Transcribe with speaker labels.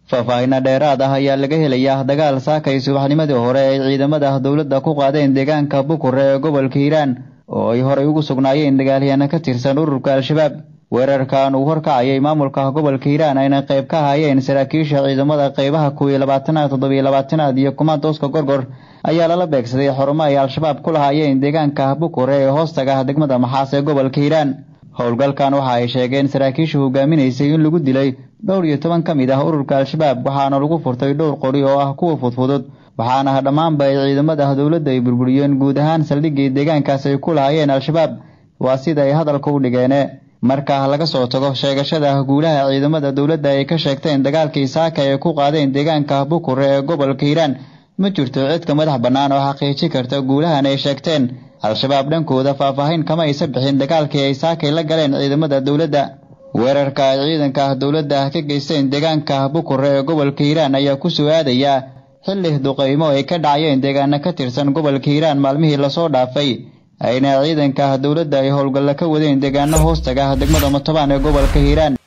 Speaker 1: faahfaahinna dheeraad ah ayaa laga helayaa dagaal saakay subaxnimadii hore ay ciidamada dowladda ku qaadeen deegaanka bukure ee gobolka hiiraan oo ay horay ugu sugnaayeen dagaalyahanno ka tirsan ururka al-shabaab weerarkan uu horkacayay maamulka gobolka hiiraan ayna qayb ka hayeen saraakiisha ciidamada qaybaha kow iyo labaatanaad toddobiyo labaatanaad iyo kumaandooska gorgor ayaa lala beegsaday xarumo ay al-shabaab ku lahaayeen deegaanka bukure ee hoostaga degmada maxaas ee gobolka hiiraan howlgalkan waxa ay sheegeen saraakiisha hogaaminaysay in lagu dilay dhowr iyo toban ka mid ah ururka al-shabaab waxaana lagu furtay dhowr qori oo ah kuwa fudfudud waxaana dhammaanba ay ciidamada dowladda ay burburiyeen guud ahaan saldhiggii deegaankaas ay ku lahaayeen al-shabaab waa sida ay hadalka u dhigeene marka laga soo tago sheegashada guulaha ciidamada dowladda ay ka sheegteen dagaalkii saaka ay ku qaadeen deegaanka bukure ee gobolka hiiraan ma jirto cidka madax bannaan oo xaqiiji karta guulahan ay sheegteen al-shabaab dhankooda faahfaahin kama aysa bixin dagaalkii ay saakay la galeen ciidamada dowladda weerarka ay ciidanka dowladda ka geysteen deegaanka bukure ee gobolka hiiraan ayaa ku soo aadayaa xilli duqaymo ay ka dhacayeen deegaano ka tirsan gobolka hiiraan maalmihii lasoo dhaafay ayna ciidanka dowladda ay howlgalla ka wadeen deegaano hoostaga degmada matobaan ee gobolka hiiraan